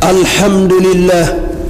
alhamdulillah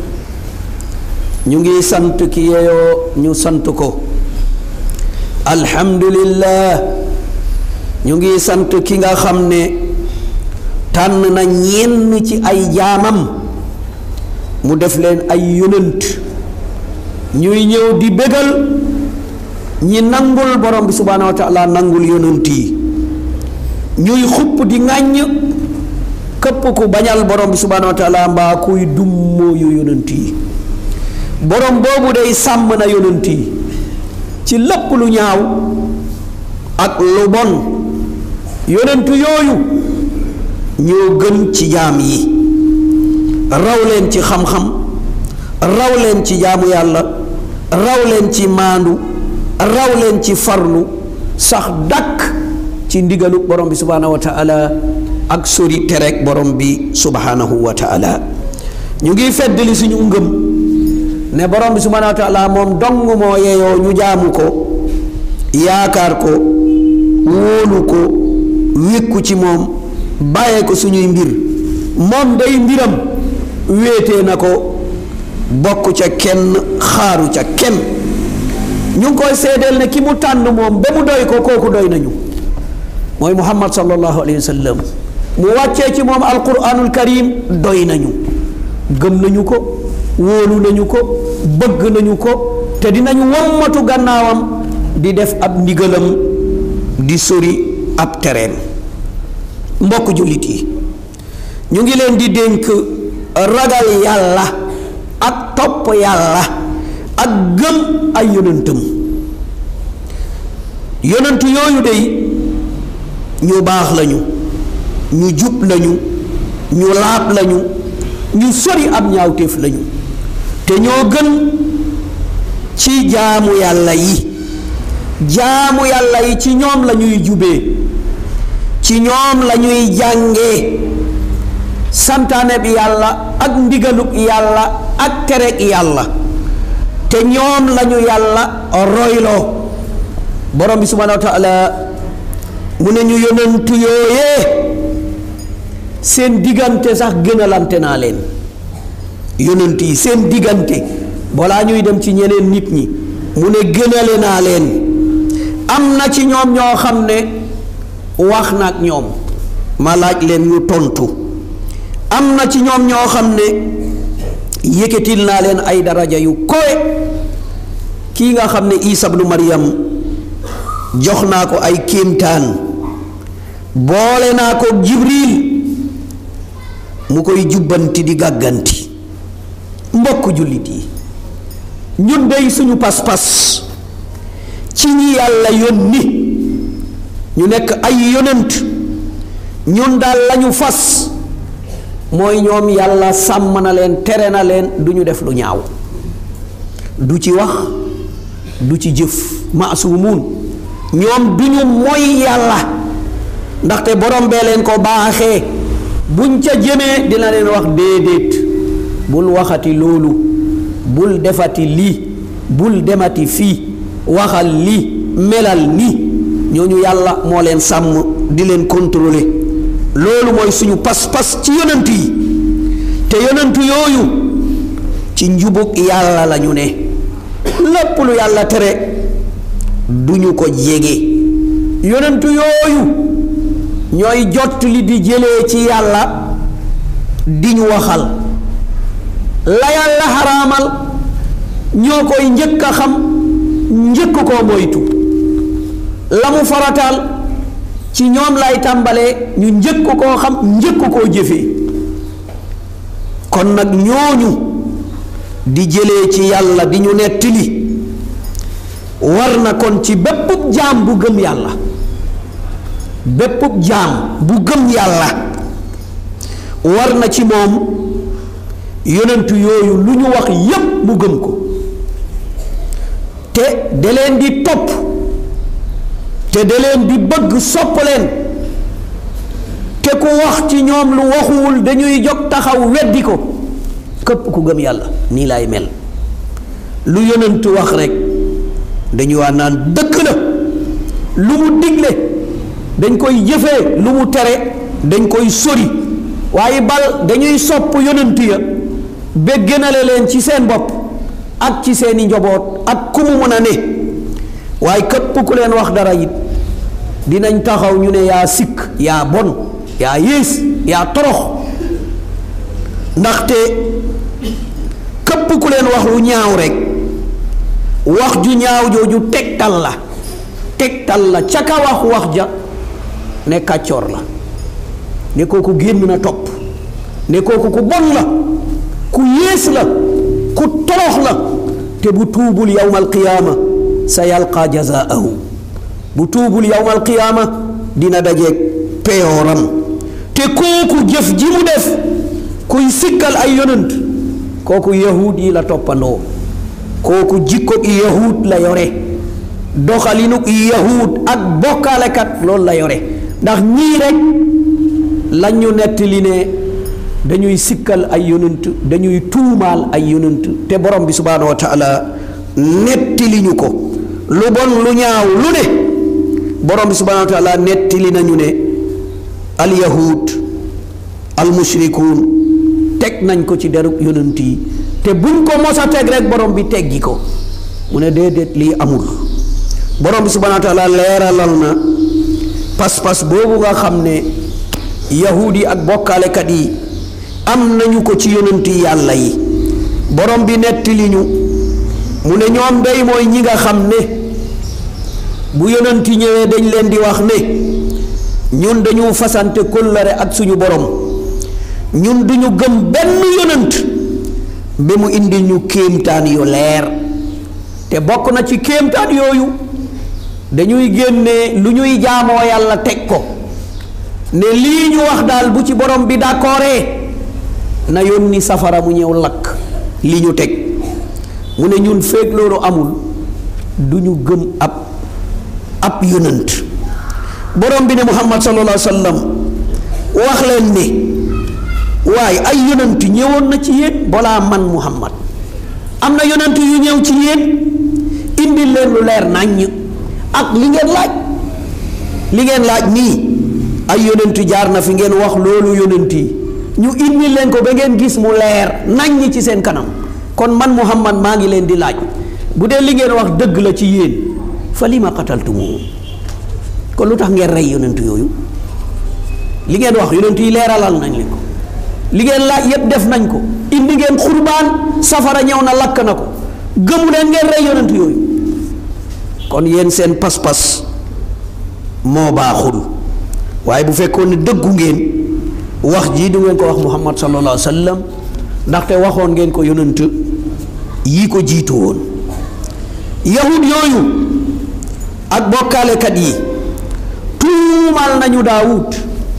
ñu ngi sant ki yeyoo ñu sant ko alhamdulillah ñu ngi sant ki nga xam ne tànn na ñenn ci ay jaamam mu def leen ay yonent ñuy ñëw di bégal ñi nangul borom bi subhaanahu wa taala nangul yonent yi ñuy xupp di ŋàññ këpp ku bañal borom bi subhaanahu wa taala mbaa kuy dummóoyu yonent yi borom boobu day sàmm na yonent yi ci lépp lu ñaaw ak lu bon yonent yooyu ñoo gën ci jaam yi raw leen ci xam-xam raw leen ci jaamu yàlla raw leen ci maandu raw leen ci farlu sax dàkk ci ndigalu borom bi subhaanahu wa taala ak sori terek borom bi subhaanahu wa taala ñu ngi feddali suñu ngëm ne borom bi subhaanahu wa taala moom dong moo yeyoo ñu jaamu ko yaakaar ko wóolu ko wékku ci moom bàyyee ko suñuy mbir moom day mbiram wéetee na ko bokk ca kenn xaaru ca kenn ñu ngi koy seedeel ne ki mu tànn moom ba mu doy ko kooku doy nañu mooy muhammad sallallahu alayhi wa sallam mu wàccee ci moom alquranul karim doy nañu gëm nañu ko wóolu nañu ko bëgg nañu ko te dinañu wommatu gannaawam di def ab ndigalam di sori ab tereem mbokk jullit yi ñu ngi leen di dénk ragal yàlla ak topp yàlla ak gëm ay yonentam yonent yooyu dey ñu baax lañu ñu jub lañu ñu laab lañu ñu sori ab ñaawteef lañu te ñoo gën ci jaamu yàlla yi jaamu yàlla yi ci ñoom la ñuy jubee ci ñoom la ñuy jàngee santaane bi yàlla ak ndigaluk yàlla ak terek yàlla te ñoom lañu yàlla royloo borom bi subhaanahu wa taala mu ne ñu yonentu yooyee seen diggante sax gënalante naa leen yonent yi seen diggante balaa ñuy dem ci ñeneen nit ñi mu ne gënale naa leen am na ci ñoom ñoo xam ne wax na ak ñoom ma laaj leen ñu tontu am na ci ñoom ñoo xam ne yëkkatil naa leen ay daraja yu kowe kii nga xam ne Isa bnu Maryam jox naa ko ay kéemtaan boole naa ko Jibril mu koy jubbanti di gàgganti mbokk jullit yi ñun dey suñu pas-pas ci ñi yàlla yónni ñu nekk ay yonent ñun daal lañu fas mooy ñoom yàlla sàmm na leen tere na leen du ñu def lu ñaaw du ci wax du ci jëf maasumuun ñoom du ñu moy yàlla ndaxte borom bee leen ko baaxee buñ ca jëmee dina leen wax déedéet bul waxati loolu bul defati lii bul demati fii waxal lii melal nii ñooñu yàlla moo leen sàmm di leen contrôler loolu mooy suñu pas-pas ci yonent yi te yonent yooyu ci njubug yàlla la ñu ne lépp lu yàlla tere duñu ko jege yonent yooyu ñooy jot li di jëlee ci yàlla di ñu waxal la yàlla xaraamal ñoo koy njëkk a xam njëkk koo moytu la mu farataal ci ñoom lay tàmbalee ñu njëkk koo xam njëkk koo jëfee kon nag ñooñu di jëlee ci yàlla di ñu nettali war na kon ci bépp jaam bu gëm yàlla bépp jaam bu gëm yàlla war na ci moom yonentu yooyu lu ñu wax yépp mu gëm ko te da leen di topp te da leen di bëgg sopp leen te ku wax ci ñoom lu waxuwul dañuy jóg taxaw weddi ko képp ku gëm yàlla nii laay mel lu yonentu wax rekk dañu waa naan dëgg la lu mu digle dañ koy jëfee lu mu tere dañ koy sori waaye bal dañuy sopp yonent ya ba gënale leen ci seen bopp ak ci seeni njaboot ak ku mu mën a ne waaye képp ku leen wax dara it dinañ taxaw ñu ne yaa sikk yaa bon yaa yées yaa torox ndaxte képp ku leen wax lu ñaaw rek wax ju ñaaw jooju tegtal la tegtal la ca ka wax wax ja ne kàccoor la ne kooku génn na topp ne kooku ku bon la ku yées la ku torox la te bu tuubul yawmal qiyaama sa yalqa jazaahu bu tuubul yawmal qiyaama dina dajeeg peyooram te kooku jëf ji mu def kuy sikkal ay yonant kooku yahud yi la toppandoo kooku jikko i yahud la yore doxalinu i yahud ak bokkaalekat loolu la yore ndax ñii rek lañ ñu nettali ne dañuy sikkal ay yonant dañuy tuumaal ay yonant te borom bi subhaanahu wa taala nettali ñu ko lu bon lu ñaaw lu ne borom bi subhaanahu wa taala nettali nañu ne al yahud al mushrikuun teg nañ ko ci derub yonant yi te buñ ko mos a teg rek borom bi teggi ko mu ne déedéet lii amul borom bi subhaanahu wa taala leeralal na pas-pas boobu nga xam ne yahuud yi ak bokkaalekat yi am nañu ko ci yonanti yàlla yi borom bi nettali ñu mu ne ñoom day mooy ñi nga xam ne bu yonanti ñëwee dañ leen di wax ne ñun dañu fasante kóllëre ak suñu borom ñun duñu gëm benn yonant ba mu indi ñu kéemtaan yu leer te bokk na ci kéemtaan yooyu dañuy génne lu ñuy jaamoo yàlla teg ko ne lii ñu wax daal bu ci borom bi d'accordee na yónni safara mu ñëw lakk li ñu teg mu ne ñun feeg loolu amul du ñu gëm ab ab yonant borom bi ne muhammad sallallahu alayhi wa sallam wax leen ne waaye ay yonant ñëwoon na ci yéen balaa man muhammad am na yonant yu ñëw ci yéen indi leen lu leer naññ ak li ngeen laaj li ngeen laaj nii ay yonent jaar na fi ngeen wax loolu yonent yi ñu indi leen ko ba ngeen gis mu leer naññ ci seen kanam kon man muhammad maa ngi leen di laaj bu dee li ngeen wax dëgg la ci yéen fa li ma qataltumuhum kon lu tax ngeen rey yonent yooyu li ngeen wax yonent yi leeralal nañ leen ko li ngeen laaj yépp def nañ ko indi ngeen xurbaan safara ñëw na lakk na ko gëmu leen ngeen rey yonent yooyu kon yéen seen pas-pas moo baaxul waaye bu fekkoon ne dëggu ngeen wax jii du ngeen ko wax muhammad sallallahu alayhi wa sallam ndaxte waxoon ngeen ko yonent yi ko jiitu woon yahud yooyu ak bokkaalekat yi tuumal nañu daawud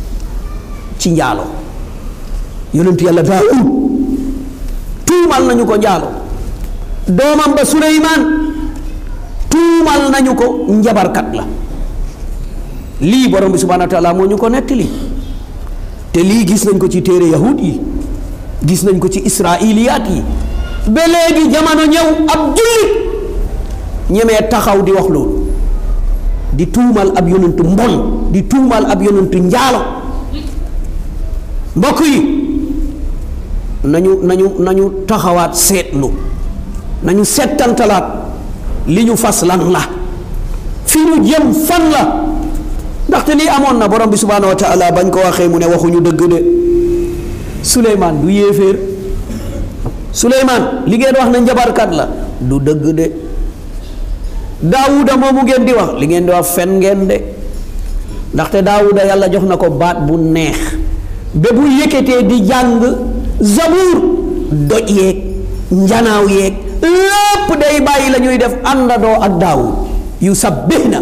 ci njaalo yonent yàlla daawud tuumal nañu ko njaalo doomam ba suleymaan tuumal nañu ko njabarkat la lii borom bi subhaanahu wa taala moo ñu ko nettali te lii gis nañ ko ci téere yahud yi gis nañ ko ci israiliyaat yi ba léegi jamono ñëw ab jullit ñemee taxaw di wax loolu di tuumal ab yonentu mbon di tuumal ab yonentu njaalo mbokk yi nañu nañu nañu taxawaat seetlu nañu settantalaat li ñu fas lan la fi ñu jëm fan la ndaxte lii amoon na borom bi subhaanahu wa taala bañ ko waxee mu ne waxuñu dëgg de Suleymaan du yéeféer Suleymaan li ngeen wax ne njabarkat la du dëgg de Daawuda moomu ngeen di wax li ngeen di wax fen ngeen de ndaxte Daawuda yàlla jox na ko baat bu neex ba bu yëkkatee di jàng zabuur doj yeeg njanaaw yeeg lépp day bàyyi la ñuy def àndandoo ak Daawud yu sabbihna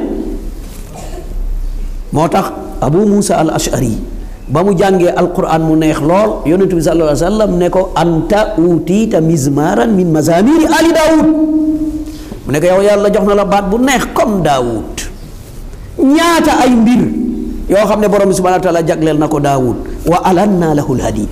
moo tax abu muusa al ashari ba mu jàngee alquran mu neex lool yonent bi sallallahu alayhi wa sallam ne ko anta utiita mizmaran min mazamiri ali daawud mu ne ko yow yàlla jox na la baat bu neex comme daawud ñaata ay mbir yoo xam ne borom bi subhanahu wa taala jagleel na ko daawud wa alanna lahu lhadid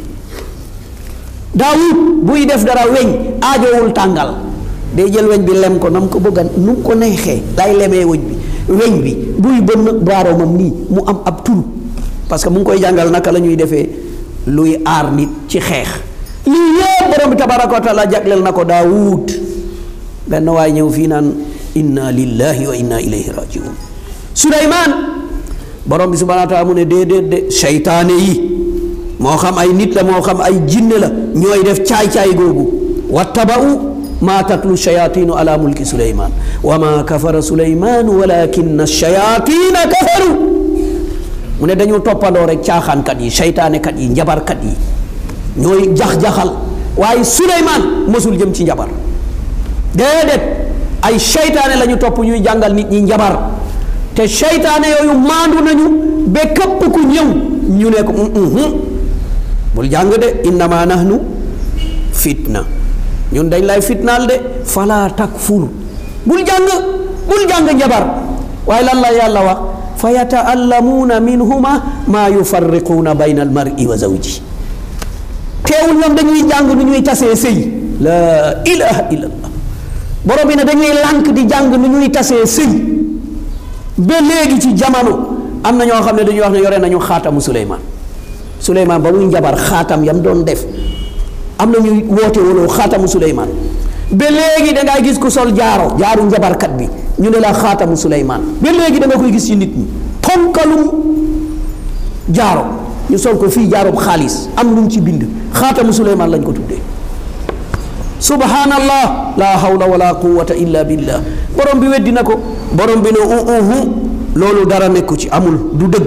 daawud buy def dara weñ aajowul tàngal day jël weñ bi lem ko na mu ko bëgga nu mu ko neexee lay lemee weñ bi weñ bi buy bënn baaroomam nii mu am ab tur parce que mu ngi koy jàngal naka la ñuy defee luy aar nit ci xeex lii yëpp borom bi tabaraka wa taala jagleel na ko daawud benn waay ñëw fii naan inna lillahi wa inna ilayhi rajiun suleymaan borom bi subhanahu wa taala mu ne déedéet de seytaane yi moo xam ay nit la moo xam ay jinne la ñooy def caay-caay googu wattaba'u maa tatlu shayaatinu ala mulki suleymaan wa maa kafara suleymaanu walakinna shayaatiina kafaru mu ne dañu toppandoo rek caaxaankat yi seytaanekat yi njabarkat yi ñooy jax-jaxal waaye suleymaan mësul jëm ci njabar déedéet ay seytaane la ñu topp ñuy jàngal nit ñi njabar te seytaane yooyu maandu nañu ba képp ku ñëw ñu ne ko bul jàng de innama nahnu fitna ñun dañ lay fitnaal de fala takfur bul jàng bul jàng njabar waaye lan la yàlla wax fa yataallamuuna minhuma maa yufarriquuna bayna almari wa zawji teewul ñoom dañuy jàng nu ñuy tasee sëy la ilaha illallah borom bi ne dañuy lànk di jàng nu ñuy tasee sëy ba léegi ci jamono am na ñoo xam ne dañuy wax ne yore nañu xaatamu Suleymaan Suleymaan ba muy njabar xaatam yam doon def am na ñuy woote woloo xaatamu Suleymaan ba léegi da ngay gis ku sol jaaro jaaru njabarkat bi ñu ne la xaatamu Suleymaan ba léegi da nga koy gis ci nit ñi ponkalum jaaro ñu sol ko fii jaaroob xaalis am lu mu ci bind xaatamu Suleymaan lañ ko tuddee subhanallah la hawla wala quwwata illa billah borom bi weddi na ko borom bi ne uhu loolu dara nekku ci amul du dëgg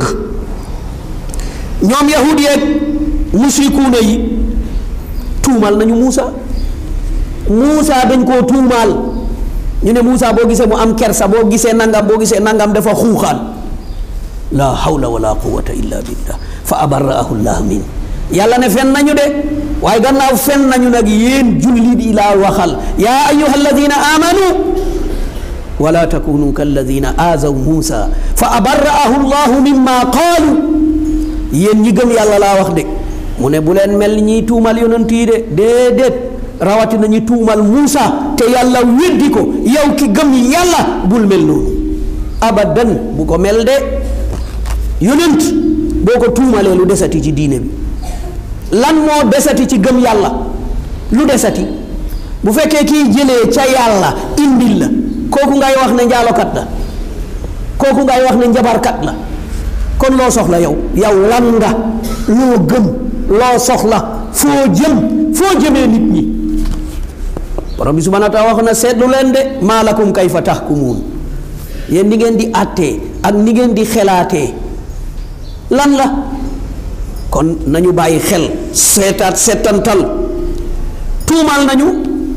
ñoom yahud yeeg musrikuuna yi tuumal nañu Muusa Muusa dañ koo tuumaal ñu ne Muusa boo gisee mu am kersa boo gisee nangam boo gisee nangam dafa xuuxaan la hawla wala quwwata illa billah fa abarraahu llah min yàlla ne fen nañu de waaye gannaaw fen nañu nag yéen jullit yi laa waxal yaa ayuha alladina amanu wala takunu kalladina aazaw muusa fa abarraahu llahu mimma qaalu yéen ñi gëm yàlla laa wax de mu ne bu leen mel ni ñiy tuumal yonent yi de déedéet rawatina ñi tuumal muusa te yàlla weddi ko yow ki gëm yàlla bul mel noonu abadan bu ko mel de yonent boo ko tuumalee lu desati ci diine bi lan moo desati ci gëm yàlla lu desati bu fekkee kiy jëlee ca yàlla indil la kooku ngay wax ne njaalokat la kooku ngay wax ne njabarkat la kon loo soxla yow yow lan nga loo gëm loo soxla foo jëm foo jëmee nit ñi borom bi subhanahu wa taala wax na seetlu leen de maa lakum kayfa tahkumuun yéen ni ngeen di àttee ak ni ngeen di xelaatee lan la kon nañu bàyyi xel seetaat seetantal tuumaal nañu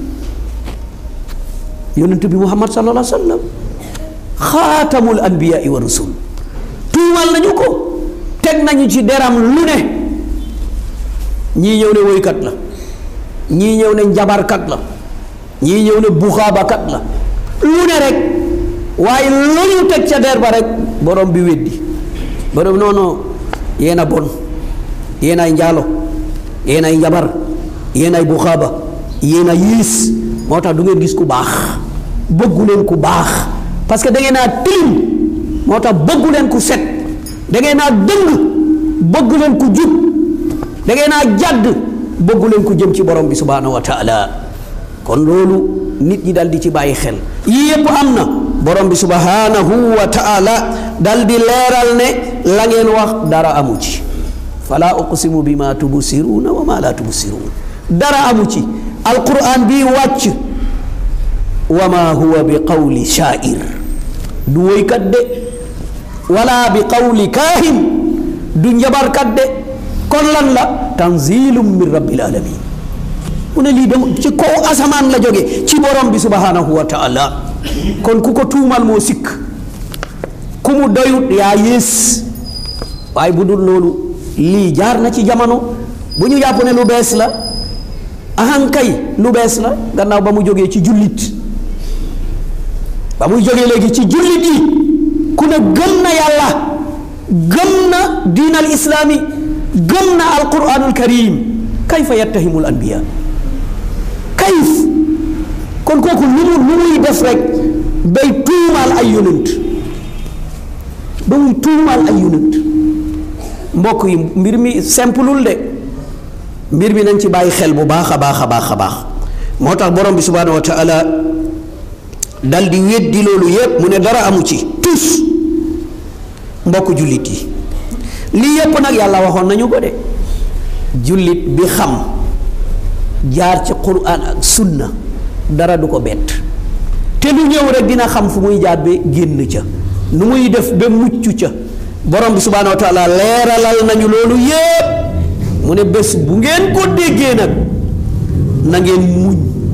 yonent bi muhammad sallallahu alayhi wa sallam xaatamul anbiyaai wa rusul tuumaal nañu ko teg nañu ci deram lu ne ñii ñëw ne woykat la ñii ñëw ne njabarkat la ñii ñëw ne buxaabakat la lu ne rek waaye lu ñu teg ca der ba rek borom bi weddi borom non non yéen a bon yéen ay njaalo yéen ay njabar yéen ay buxaaba yéen a yiis moo tax du ngeen gis ku baax bëggu leen ku baax parce que da ngeen naa tilim moo tax bëggu leen ku set da ngeen naa dëng bëggu leen ku jub da ngeen naa jàdd bëggu leen ku jëm ci borom bi subhaanahu wa taala kon loolu nit ñi dal di ci bàyyi xel yii yépp am na borom bi subhaanahu wa taala dal di leeral ne la ngeen wax dara amu ci fala uqsimu bi ma tubsiruuna wa ma la tubsiruun dara amu ci alquran bii wàcc wa ma huwa bi qawli shaair du woykat de wala bi qawli kaahin du njabarkat de kon lan la tanzilum min rabbil alamin mu ne lii de ci kaw asamaan la jóge ci borom bi subhanahu wa taala kon ku ko tuumal moo sikk ku mu doyut yaa yées waaye bu dul loolu lii jaar na ci jamono bu ñu jàpp ne lu bees la ahankay lu bees la gannaaw ba mu jógee ci jullit ba muy jógee léegi ci jullit yi ku ne gëm na yàlla gëm na diin al islaami gëm na alquranul karim kayfa yattahimul anbiya kayf kon kooku lu mu lu muy def rek bay tuumaal ay yonent ba muy tuumaal ay yonent mbokk yi mbir mi simplul de mbir mi nañ ci bàyyi xel bu baax a baax a baax a baax moo tax borom bi subhaanahu wa taala dal di weddi loolu yépp mu ne dara amu ci tus mbokk jullit yi lii yépp nag yàlla waxoon nañu ko de jullit bi xam jaar ci quraan ak sunna dara du ko bett te lu ñëw rek dina xam fu muy jaar ba génn ca nu muy def ba mucc ca borom bi subhaanahu wa taala leeralal nañu loolu yépp mu ne bés bu ngeen ko déggee nag na ngeen muñ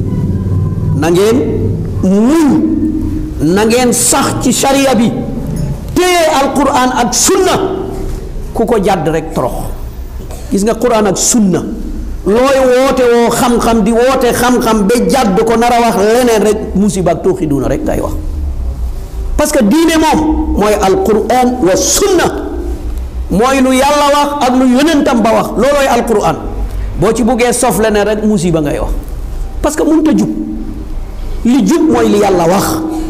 na ngeen muñ na ngeen sax ci sharia bi téye alquran ak sunna ku ko jàdd rek torox gis nga quran ak sunna looy woote woo xam-xam di woote xam-xam ba jàdd ko nar a wax leneen rek musiba ak tooxi duna rek ngay wax parce que diine moom mooy alquran wa sunna mooy lu yàlla wax ak lu yonentam ba wax loolooy alquran boo ci buggee sof leneen rek musiba ngay wax parce que mënut a jub li jub mooy li yàlla wax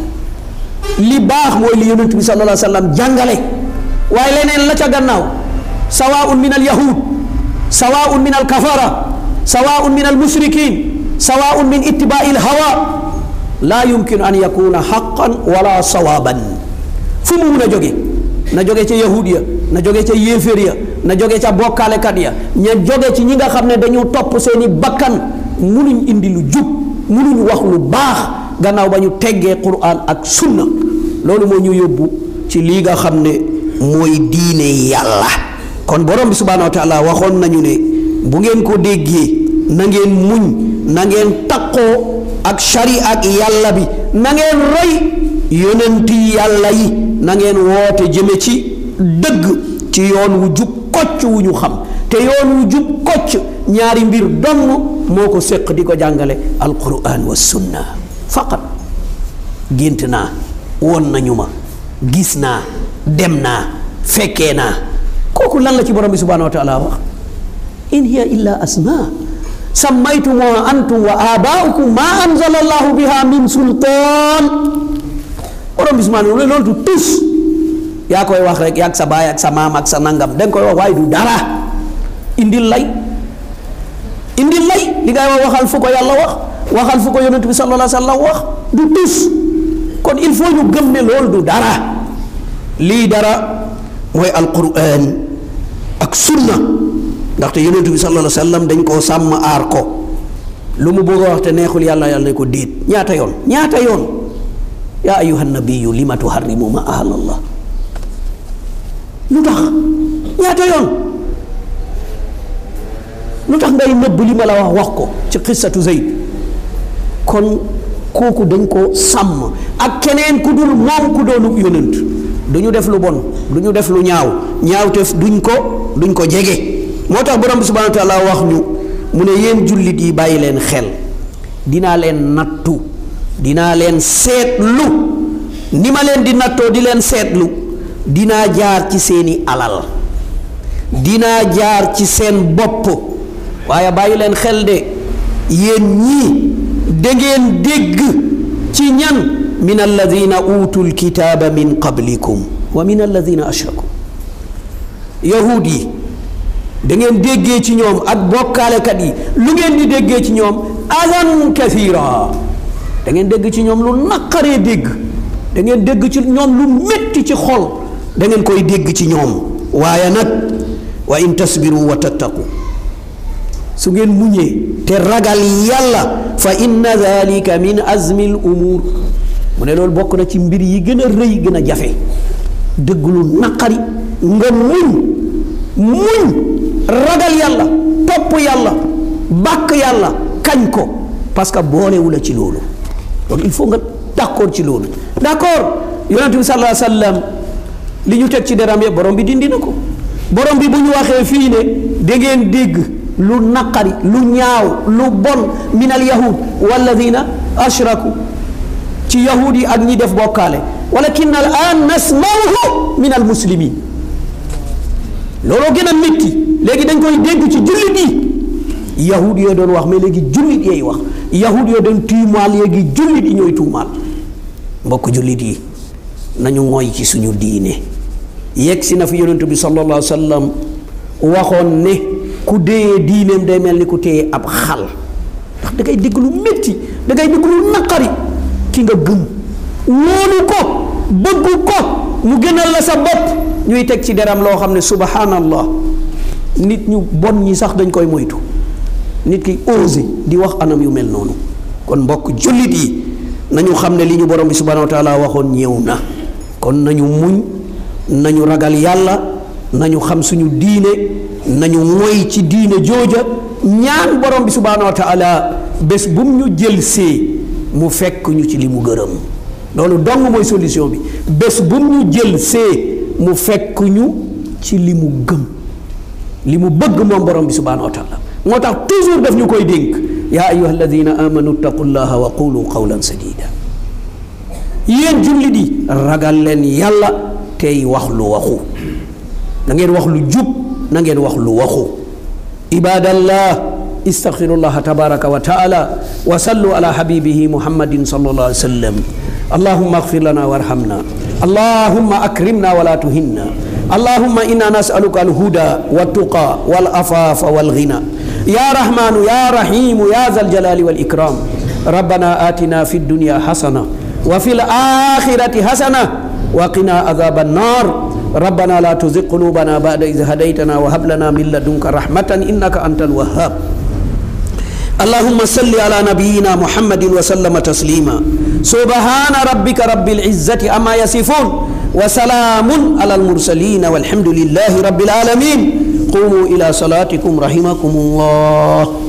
li baax mooy li yonent bi sallallahu alayhi wa sallam jàngale waaye leneen la ca gannaaw sawaun min al yahud sawaun min al kafara sawaun min al mushrikin sawaun min ittibai al hawa laa yumkinu an yakuna xaqan wala sawaaban fu mu mun a jóge na jóge ca yahud ya na jóge ca yéeféer ya na jóge ca bokkaalekat ya ña jóge ci ñi nga xam ne dañu topp seeni bakkan munuñ indi lu jub munuñ wax lu baax gannaaw ba ñu teggee quran ak sunna loolu moo ñu yóbbu ci lii nga xam ne mooy diine yàlla kon borom bi subhaanahu wa taala waxoon nañu ne bu ngeen ko déggee na ngeen muñ na ngeen taqoo ak shari ak yàlla bi na ngeen roy yonenti yàlla yi na ngeen woote jëme ci dëgg ci yoon wu jub kocc wu ñu xam te yoon wu jub kocc ñaari mbir donn moo ko séq di ko jàngale alquran wa sunna faqat gént naa woon nañu ma gis naa dem naa fekkee naa kooku lan la ci borom bi subhanahu wa taala wax in hiya illa asma sammaytumuha antum wa abaaukum ma anzala allahu biha min sultaan borom bi subhanahu loolu du tus yaa koy wax rek yaag sa baay ak sa maam ak sa nangam danga koy wax waaye du dara indil lay indil lay li ngay wax waxal fu ko yàlla wax waxal fu ko yonent bi sallallahu alayhi wa sallam wax du tus kon il faut ñu gëm ne loolu du dara lii dara mooy alquran ak sunna ndaxte yonent bi sallallahu alayhi wa sallam dañ koo sàmm aar ko lu mu bëgg a wax te neexul yàlla yàlla ne ko déet ñaata yoon ñaata yoon yaa ayuha nabiyu lima tuharrimu ma ahalallah lu tax ñaata yoon lu tax ngay nëbb li ma la wax wax ko ci xissatu Zayd kon kooku dañ ko sàmm ak keneen ku dul moom ku doonu yonent du ñu def lu bon du ñu def lu ñaaw ñaawteef duñ ko duñ ko jege moo tax borom bi subhanahu wa taala wax ñu mu ne yéen jullit yi bàyyi leen xel dinaa leen nattu dinaa leen seetlu ni ma leen di nattoo di leen seetlu dinaa jaar ci seeni alal dinaa jaar ci seen bopp waaye bàyyi leen xel de yéen ñii da ngeen dégg ci ñan min alladina utul kitaaba min qablikum wa min alladina ashraku yahud yi da ngeen déggee ci ñoom ak bokkaalekat yi lu ngeen di déggee ci ñoom adan kathira da ngeen dégg ci ñoom lu naqaree dégg da ngeen dégg ci ñoom lu métti ci xol da ngeen koy dégg ci ñoom waaye nag wa in tasbiru wa tattaqu su ngeen muñee te ragal yàlla fa inna dalika min azmi l umur mu ne loolu bokk na ci mbir yi gën a rëy gën a jafe dëgg lu naqari nga muñ muñ ragal yàlla topp yàlla bàkk yàlla kañ ko parce que boolewu la ci loolu donc il faut nga d'accord ci loolu d'accord yonent bi sallallahu alayhi wa sallam li ñu teg ci deram yëpp borom bi dindi na ko borom bi bu ñu waxee fii ne da ngeen dégg lu naqari lu ñaaw lu bon min al yahud walladina ashraku ci yahud yi ak ñi def bokkaale walakin al an nasmauhu min al muslimin looloo gën a métti léegi dañ koy dégg ci jullit yi yahud yoo doon wax mais léegi jullit yooyu wax yahud yoo doon tuumaal léegi jullit yi ñooy tuumaal mbokk jullit yi nañu mooy ci suñu diine yegg si na fi yonent bi sallallahu alayhi wa sallam waxoon ne ku déyee diineem day mel ni ku téye ab xal ndax da ngay dégg lu métti da ngay dégg lu naqari ki nga gëm wóolu ko bëgg ko mu gënal la sa bopp ñuy teg ci deram loo xam ne subhanallah nit ñu bon ñi sax dañ koy moytu nit ki osé di wax anam yu mel noonu kon mbokk jullit yi nañu xam ne li ñu borom bi subhanahu wa taala waxoon ñëw na kon nañu muñ nañu ragal yàlla nañu xam suñu diine nañu moy ci diine jooja ñaan borom bi subhanahu wa taala bés bu mu ñu jël see mu fekk ñu ci li mu gërëm loolu dong mooy solution bi bés bu mu ñu jël see mu fekk ñu ci li mu gëm li mu bëgg moom borom bi subhanahu wa taala moo tax toujours daf ñu koy dénk yaa ayuha alladina amanu taqullaha wa qulu qawlan sadida yéen jullit yi ragal leen yàlla tey wax lu waxu na ngeen wax lu jub na ngeen wax lu waxu ibadallah استغفروا تبارك وتعالى وصلوا على حبيبه محمد صلى الله عليه وسلم اللهم اغفر لنا وارحمنا اللهم اكرمنا ولا تهنا اللهم انا نسالك الهدى والتقى والعفاف والغنى يا رحمن يا رحيم يا ذا الجلال والاكرام ربنا اتنا في الدنيا حسنه وفي الاخره حسنه وقنا عذاب النار ربنا لا تزغ قلوبنا بعد إذ هديتنا وهب لنا من لدنك رحمة إنك أنت الوهاب اللهم صل على نبينا محمد وسلم تسليما سبحان ربك رب العزة أما يصفون وسلام على المرسلين والحمد لله رب العالمين قوموا إلى صلاتكم رحمكم الله